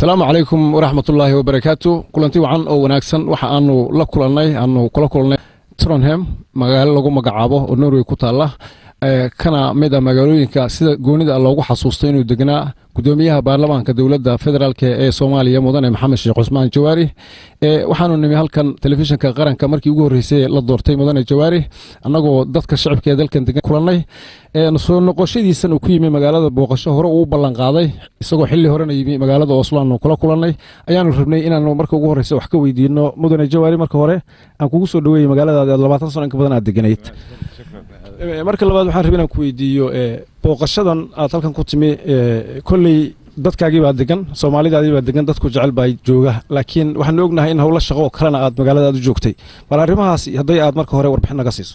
asalaamu calaykum waraxmatullaahi wabarakaatu kulanti wacan oo wanaagsan waxa aanu la kulannay aanu kula kulannay tronham magaalo lagu magacaabo oo norway ku taalla kana mid a magaalooyinka sida goonida loogu xasuusto inuu degnaa gudoomiyaha baarlamaanka dowladda federaalk ee soomaaliya mudane maxamed sheekh cusmaan jawaari waxaanu nimi halkan telefishinka qaranka markii ugu horreysay la doortay mudane jawaari annagoo dadka shacabka ee dalkan degan kulannay soo noqoshadiisan uu ku yimi magaalada booqasho hore uu ballan qaaday isagoo xilli horena yimi magaalada oslo aanu kula kulannay ayaanu rabnay inaanu marka ugu horreysa wax ka weydiino mudane jawaari marka hore aan kugu soo dhaweeyey magaaladaadi aad labaatan sano inka badan aad deganayd marka labaad waxaan rabay inaan ku weydiiyo booqashadan aad halkan ku timi kolley dadkaagii baa degan soomaalidaadii baa degan dadku jecel baa jooga laakiin waxaanu ognahay in howlo shaqo oo kalena aad magaalada aad u joogtay bal arrimahaas hadday aad marka hore warbixin naga siiso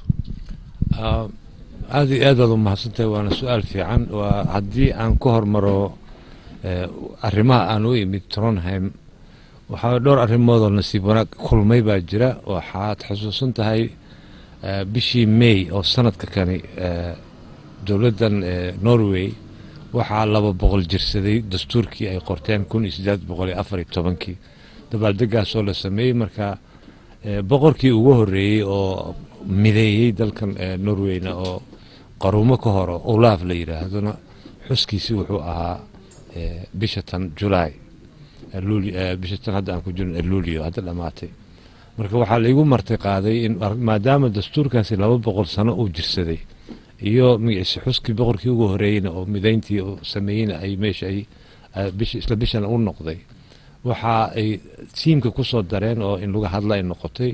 aad iyo aad baad u mahadsantahay waana su-aal fiican waa haddii aan ku hormaro arrimaha aan u imid tronheim waxaa dhowr arrimoodoo nasiib wanaag kulmay baa jira waxaad xusuusan tahay bishii may oo sanadka kani dowladdan norway waxaa laba boqol jirsaday dastuurkii ay qorteen kun iyo sideed boqol iyo afar iyo tobankii dabaaldegaasoo la sameeyey marka boqorkii ugu horreeyey oo mideeyey dalkan norweyna oo qaruumo ka horo olaaf la yidhaahdona xuskiisi wuxuu ahaa bisha tan julaay bisha tan hadda aan ku jirno luulio hadda dhammaatay marka waxaa laigu marti qaaday in maadaama dastuurkaasi laba boqol sano uu jirsaday iyo magaciise xuskii boqorkii ugu horeeyeyna oo midayntii sameeyeyna ay meesha ay isla bishana u noqday waxa ay tiimka ku soo dareen oo in laga hadla ay noqotay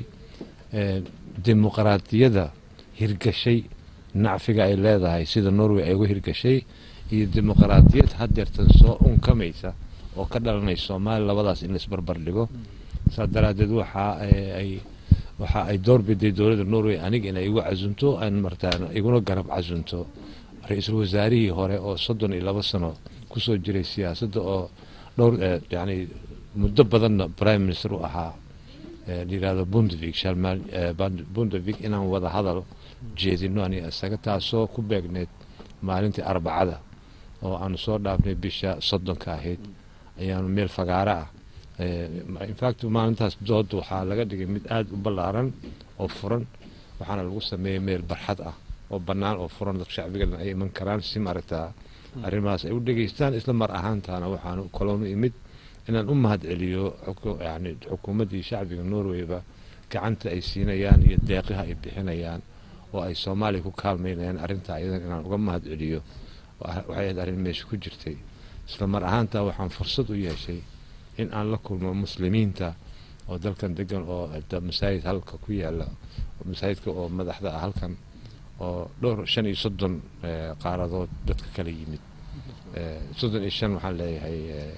dimuqraadiyadda hirgashay nacfiga ay leedahay sida norway ay uga hirgashay iyo dimuqraadiyad hadeertan soo unkamaysa oo ka dhalanaysa soomaaliya labadaas in laisbarbar dhigo saas daraaddeed waxa ay waxa ay doorbiday dowladda norway aniga inay igu casunto aan martaan iguna garab casunto ra-iisul wasaarihii hore oo soddon iyo laba sano kusoo jiray siyaasadda oo dhowr yani muddo badanna prime minister u ahaa layihahdo bundevik shalmaan bundevik inaan wada hadal jeedino aniga isaga taasoo ku beegneyd maalintii arbacada oo aanu soo dhaafnay bisha soddonka ahayd ayaanu meel fagaaro ah infact maalintaas dood waxaa laga dhigay mid aada u ballaaran oo furan waxaana lagu sameeyey meel barxad ah oo bannaan oo furan dad shacbigana ay iman karaan si maaragtaa arrimahaas ay u dhegeystaan isla mar ahaantaana waxaanu kaloonu imid inaan u mahad celiyo yani xukuumaddii shacbiga norwayba gacanta ay siinayaan iyo deeqiha ay bixinayaan oo ay soomaaliya ku kaalmaynayaan arrintaa iyadan inaan uga mahad celiyo waxay ahayd arrin meesha ku jirtay isla mar ahaantaa waxaan fursad u yeeshay in aan la kulmo muslimiinta oo dalkan degan oo masaajid halka ku yaala masaajidka oo madaxda ah halkan oo dhowr shan iyo soddon qaaradood dadka kala yimid soddon iyo shan waxaan leeyahay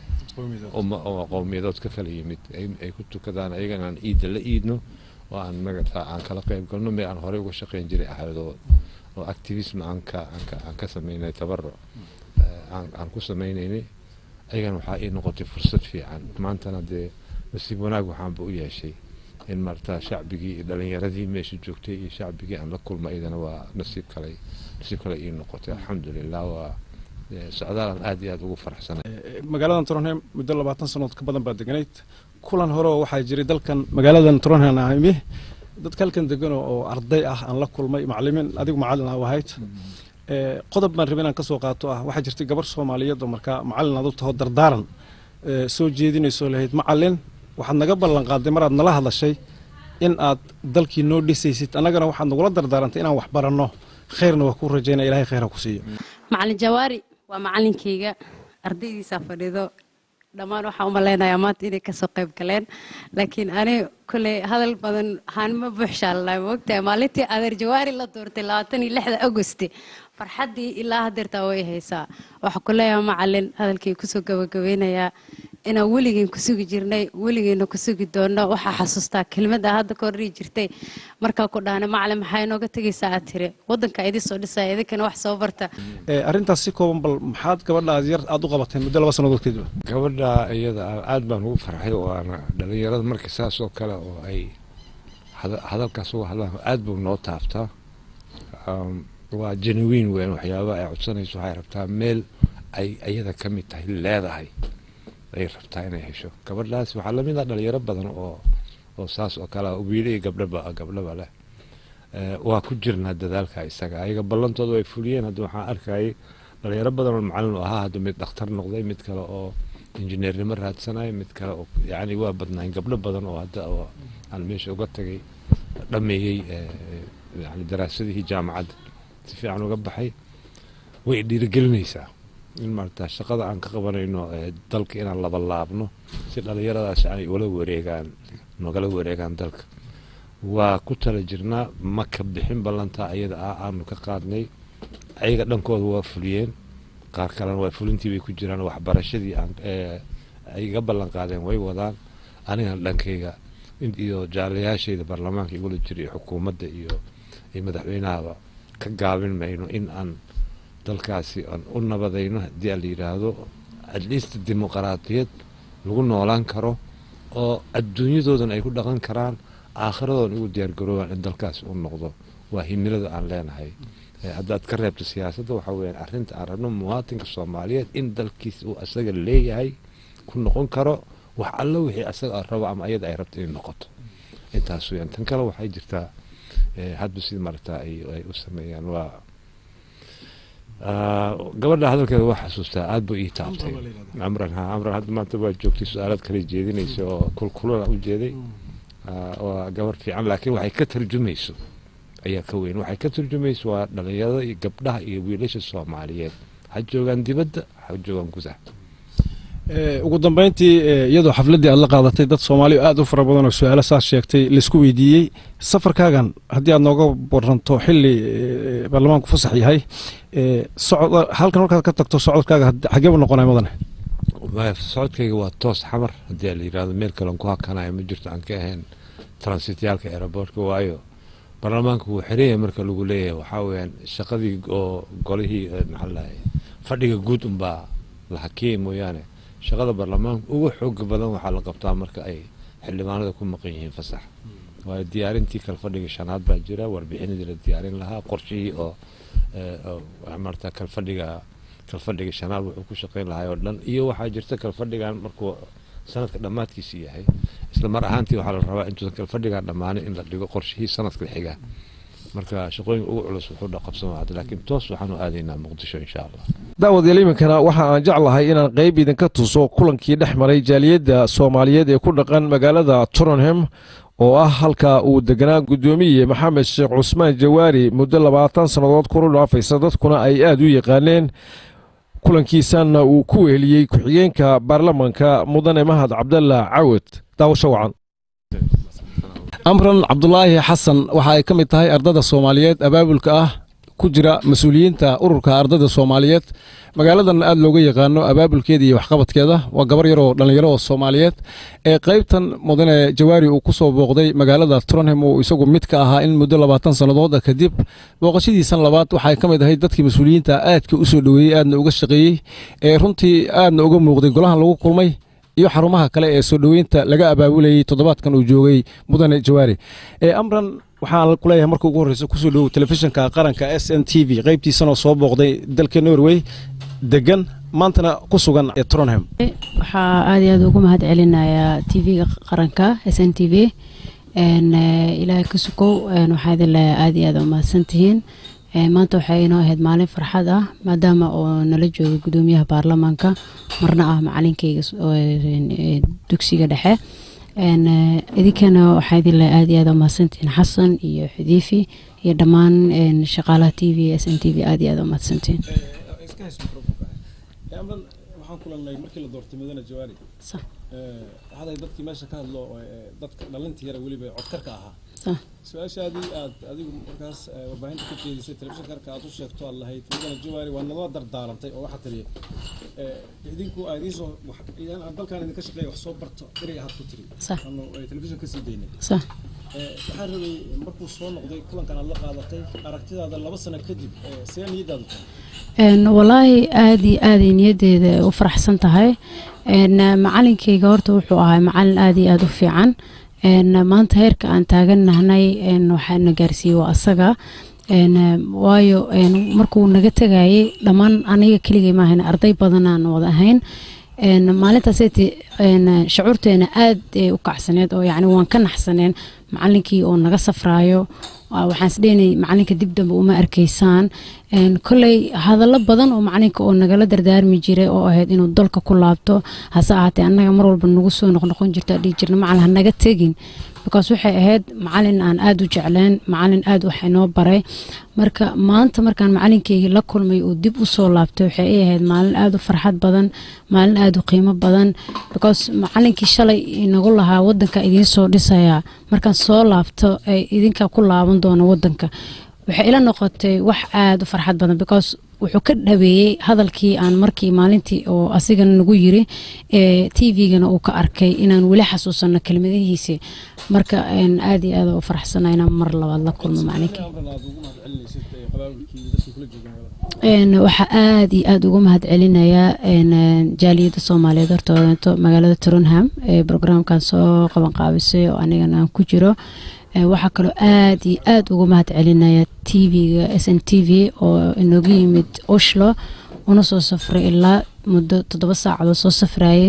qowmiyadood ka kala yimid ay ku tukadaan ayagana aan iidda la iidno oo aan magata aan kala qayb galno meel aan horey uga shaqeyn jiray ahayd oo oo activism aan ka aan ka sameynay tabaruc aan ku sameynaynay ayagana waxaa ii noqotay fursad fiican maantana dee nasiib wanaag waxaanba u yeeshay in marta shacbigii iyo dhalinyaradii meesha joogtay iyo shacbigii aan la kulma iyadana waa nasiib kale nasiib kale ii noqotay alxamdulilah waa socdaalan aad iyo aad ugu faraxsanay magaaladan tronheim muddo labaatan sanood ka badan baa deganayd kulan hore oo waxaa jiray dalkan magaaladan tronheim ahimi dadka halkan degano oo arday ah aan la kulmay macalimiin adigu macalin ah ahayd qodob baan rabay inaan ka soo qaato ah waxaa jirtay gabar soomaaliyeed oo markaa macalin aad u taho dardaaran soo jeedinayso lahayd macalin waxaad naga ballan qaaday maraad nala hadlashay in aad dalkii noo dhisaysid annagana waxaad nagula dardaarantay inaan wax baranno khayrna waa ku rajaynaya ilahay khayr ha ku siiyo macalin jawaari waa macalinkayga ardaydiisaa fadhido dhammaan waxaan u malaynayaa maanta inay kasoo qayb galeen laakiin ani koley hadal badan haanma buuxshaalnaa moogtahay maalintii adeer jawaari la doortay labaatan iyo lixda agosti farxaddii ilaa hadeertaa way haysaa waxaa ku leeyahay macalin hadalkii kusoo gabagabeynayaa inaan weligeen ku sugi jirnay weligeena ku sugi doonno waxaa xasuustaa kelmadda hadda ka horrii jirtay markaa ku dhaana macalin maxaa inooga tegaysaa aad tiri waddanka idin soo dhisaya idinkana wax soo barta arrintaas si kooban bal maxaad gabadha aad yar aada u qabateen muddo laba sannadood kadib gabadha iyada aad baan ugu farxay waana dhalinyarada marka saas oo kale oo ay hadalkaas uga hadlaan aad buu noo taabtaa waa genuine weyn waxyaaba ay codsanayso waxay rabtaa meel ay iyada ka mid tahay leedahay ay rabtaa inay hesho gabadhaas waxaa lamid ah dhalinyaro badan oo oo saas oo kale ah wiilo iyo gabdhaba gabdhaba leh Eh, waa ku jirnaa dadaalka isaga ayaga ballantooda way fuliyeen hadda waxaan arkayay dhalinyaro badan oo macalin u ahaa hadda mid dhakhtar noqday mid kale oo injineernimo raadsanaya mid kale oo yacni waa badnaayn gabdho badan oo hadda oo aan meesha uga tagay dhameeyey eh, yani daraasadihii jaamacadda si fiican uga baxay way dhiirigelinaysaa in maarata shaqada aan ka qabanayno eh, dalka inaan laba laabno si dhalinyaradaas ay ula wareegaan nogala wareegaan dalka waa ku tala jirnaa ma ka bixin ballantaa ayada ah aanu ka qaadnay ayaga dhankooda waa fuliyeen qaar kalena waa fulintii bay ku jiraan waxbarashadii aan eh, ay iga ballan qaadeen way wadaan anigana dhankayga in- iyo jaalayaashayda baarlamaanka igula jira iyo xukuumadda iyo iyo madaxweynahaba ka gaabin mayno in aan dalkaasi aan u nabadayno haddii aan la yidhaahdo at least dimuqraadiyad lagu noolaan karo oo adduunyadoodan ay ku dhaqan karaan aakhiradoon ugu diyaargaroobaan in dalkaas u noqdo waa himilada aan leenahay Eh, haddaad ka reebto siyaasadda waxaa weyaan arrinta aan rabno muwaatinka soomaaliyeed in dalkiis uu asaga leeyahay ku noqon karo wax allo wixii asaga rabo ama ayada ay rabto inay noqoto intaas weyaan tan kale waxay jirtaa eh, hadba sida maaragtaa ay ay u sameeyaan waa Ah, gabadha hadalkeeda waa xasuustaa aad buu ii taabtay camran ha camran hadda maanta waa joogtay su-aalaad kale jeedinaysa oo kulkulana u jeeday Ah, waa gabar fiican laakiin waxay ka tarjumayso ayaa ka weyn waxay ka tarjumayso waa dhalinyarada iyo gabdhaha iyo wiilasha soomaaliyeed ha joogaan dibadda ha joogaan gudaha Ee, ugu dambeyntii ee, iyadoo xafladdii aad la qaadatay dad soomaali aad u fara badan oo su-aalo saas sheegtay laisku weydiiyey safarkaagan haddii aad nooga waranto xili ee, baarlamaanku fasax yahay ee, socod halkan markaad ka tagto socodkaaga had- xagee buu noqonaya mudane Waa- socodkayga waa toos xamar haddii la yidhahdo meel kalen ku hakanayo ma jirto aan ka ahayn transityaalka aeroboortka waayo baarlamaanka wuu xiran yahay marka lagu leeyahay waxaa weyaan shaqadii oo golihii eh, maxaa la dhahay fadhiga guud unbaa la hakiyey mooyaane shaqada baarlamaanka ugu xooga badan waxaa la qabtaa marka ay xildhibaanada ku maqan yihiin fasax waayo diyaarintii kale fadhiga shanaad baa jira warbixinadii la diyaarin lahaa qorshihii oo eh, oo waxaa maarata kalfadhiga kalfadhiga shanaad wuxuu ku shaqayn lahaa oo dhan iyo waxaa jirta kalfadhigan markuu sanadka dhammaadkiisa yahay isla mar ahaantii waxaa la rabaa intuusan kalfadhigan dhammaanin in la dhigo qorshihii sanadka xiga marka shaqooyinka ugu culus wuxuu dha qabsan hadda laakiin toos waxaanu aadaynaa muqdisho insha allah daawadayaal iminkana waxa aan jeclahay inaan qayb idinka tuso kulankii dhex maray jaaliyadda soomaaliyeed ee ku dhaqan magaalada tottenham oo ah halka uu deganaa guddoomiye maxamed sheekh cusmaan jawaari muddo labaatan sannadood kuru dhaafaysa dadkuna ay aad u yaqaaneen kulankiisanna uu ku weheliyey ku-xigeenka baarlamanka mudane mahad cabdalla cawad daawasho wacan amran cabdulaahi xasan waxa ay ka mid tahay ardada soomaaliyeed abaabulka ah ku jira mas-uuliyiinta ururka ardada soomaaliyeed magaaladan aad looga yaqaano abaabulkeeda iyo waxqabadkeeda waa gabar yaroo dhallinyaro oo soomaaliyeed ee qaybtan mudane jawaari uu ku soo booqday magaalada tronham uu isagu mid ka ahaa in muddo labaatan sannadood ah kadib booqashadiisan labaad waxay ka mid ahayd dadkii mas-uuliyiinta aadka u soo dhoweeyey aadna uga shaqeeyey ee runtii aadna uga muuqday golahan lagu kulmay iyo xarumaha kale ee soo dhoweynta laga abaabulayey toddobaadkan uu joogay mudane jawaari ee amran waxaan ku leeyahay marka ugu horreysa kusoo dhowow telefishinka qaranka s n t v qaybtiisanoo soo booqday dalka norway degan maantana ku sugan ee tronham waxaa aad iyo aad ugu mahad celinayaa tv-ga qaranka s n t v ilaahay ka sukow waxaa idin leeyahay aad iyo aad u mahadsantihiin maanta waxay inoo ahayd maalin farxad ah maadaama oo nala jooga gudoomiyaha baarlamaanka marna ah macalinkayga dugsiga dhexe idinkana waxaa idin leeyahay aad iyo aad u mahadsantihiin xasan iyo xudiifi iyo dhammaan shaqaalaha t v s n t v aad iyo aad u mahadsantihiin waxaan kulanay markii la doortay mudane jawaari Sax. haday dadkii meesha ka hadlo dadka dhalintii yara weliba codkarka ahaa Sax. su-aashaadii aad adigu markaas warbaahinta ka jeedisay telefishinka karka aad u sheegto aad lahayd mudane jawaari waa nala dardaarantay oo waxaa tiri idinku aad iisoo dalkan idinka shaqeeya wax soo barto erey ahaad ku tiri Sax. aanu telefishin kasii daynay sax waxaan rabay markuu soo noqday kulankan aad la qaadatay aragtidaada laba sano kadib see niyadaadu tahay Een, walaahi aad iyo aaday niyadeeda u faraxsan tahay Een, macalinkayga horta wuxuu ahaa macalin aad iyo aad u fiican Een, maanta heerka aan taagannahnay een, waxaana gaarsiiyey waa asaga Een, waayo een, markuu naga tegayay dhammaan aniga keligay maahayn arday badanaan wada ahayn maalintaaseti shucuurteena aad ay u kacsaneed oo yani waan ka naxsaneen macalinkii oo naga safraayo waxaan isdhehnay macalinka dib dambe uma arkaysaan koley hadallo badan oo macalinka oo nagala dardaarmi jiray oo ahayd inuu dalka ku laabto hase ahaatee annaga mar walba nagu soo noqnoqon jirta dhihi jirna macalin ha naga tegin because waxay ahayd macalin aan aada u jecleen macalin aada wax inoo baray marka maanta markaan macalinkeygii la kulmay uu dib u soo laabtay waxay ay ahayd maalin aada u farxad badan maalin aada u qiimo badan because macalinkii shalay inagu lahaa wadanka idiin soo dhisayaa markaan soo laabto ay idinka ku laaban doono wadanka waxay ila noqotay wax aada u farxad badan because wuxuu ka dhaweeyey hadalkii aan markii maalintii oo asigana nagu yiri ee t v-gana uu ka arkay inaan weli xasuusano kelmadihiisi marka aada iyo aada u faraxsana inaan mar labaad la kulmo macalinkii waxaa aada iyo aada ugu mahad celinayaa jaaliyadda soomaaliyeed hortoodanto magaalada trunham ee brograamkan soo qaban qaabisay oo anigana aan ku jiro waxaa kaloo aada iyo aada ugu mahad celinaya t v-ga s n t v oo inoogu yimid oshlo una soo safray ilaa muddo toddoba saacadood soo safrayay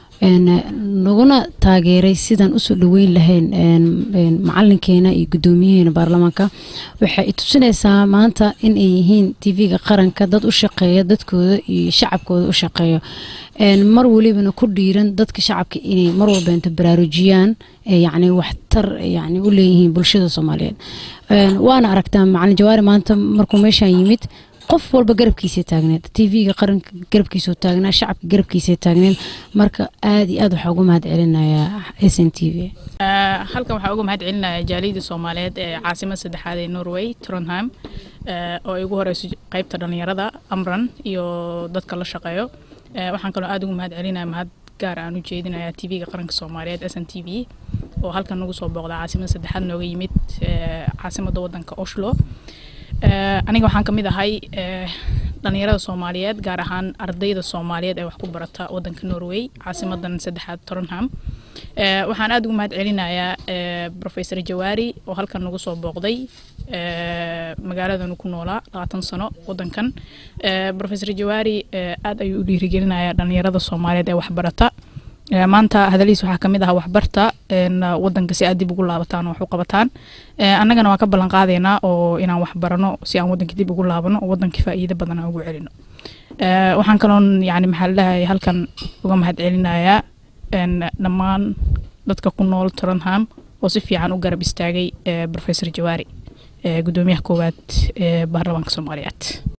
naguna taageeray sidaan usoo dhaweyn lahayn macalinkeena iyo guddoomiyaheena baarlamaanka waxay tusinaysaa maanta in ay yihiin t v-ga qaranka dad u shaqeeya dadkooda iyo shacabkooda u shaqeeyo mar walibana ku dhiiran dadka shacabka inay mar walba inta baraarujiyaan yani waxtar yani u leeyihiin bulshada soomaaliyeed waana aragtaa macalin jawaari maanta markuu meeshaan yimid qof walba garabkiisa taagneed t v-ga qaranka garabkiisa taagnaa shacabka garabkiisa taagneed marka aada iyo aad waxaa uga mahad celinayaa s n t v halkan waxaa uga mahad celinaya jaaliyadda soomaaliyeed ee caasimada saddexaad ee norway trondheim oo ay ugu horeyso qeybta dhalinyarada amran iyo dadka la shaqeeyo waxaan kaloo aada ugu mahad celinaya mahad gaar aan u jeedinaya t v-ga qaranka soomaaliyeed s n t v oo halkan nagu soo booqda caasimada saddexaad nooga yimid caasimada wadanka oslo aniga waxaan ka mid ahay dhalinyarada soomaaliyeed gaar ahaan ardayda soomaaliyeed ee wax ku barata wadanka norway caasimadan saddexaad toronham waxaan aada ugu mahad celinayaa professor jawaari oo halkan nagu soo booqday magaaladanu ku noolaa labaatan sano wadankan professor jawaari aada ayuu u dhiirigelinayaa dhalinyarada soomaaliyeed ee waxbarata maanta hadalihiis waxaa kamid ah waxbarta wadanka si aad dib ugu laabataan oo wax u qabataan annagana waa ka ballan qaadaynaa oo inaan wax barano si aan wadanka dib ugu laabano oo wadanka faa'iido badan aan ugu celino waxaan kaloon yani maxaa ladhahay halkan uga mahad celinayaa dhammaan dadka ku nool toronham oo si fiican u garab istaagay professor jawaari gudoomiyaha koowaad ee baarlamaanka soomaaliyeed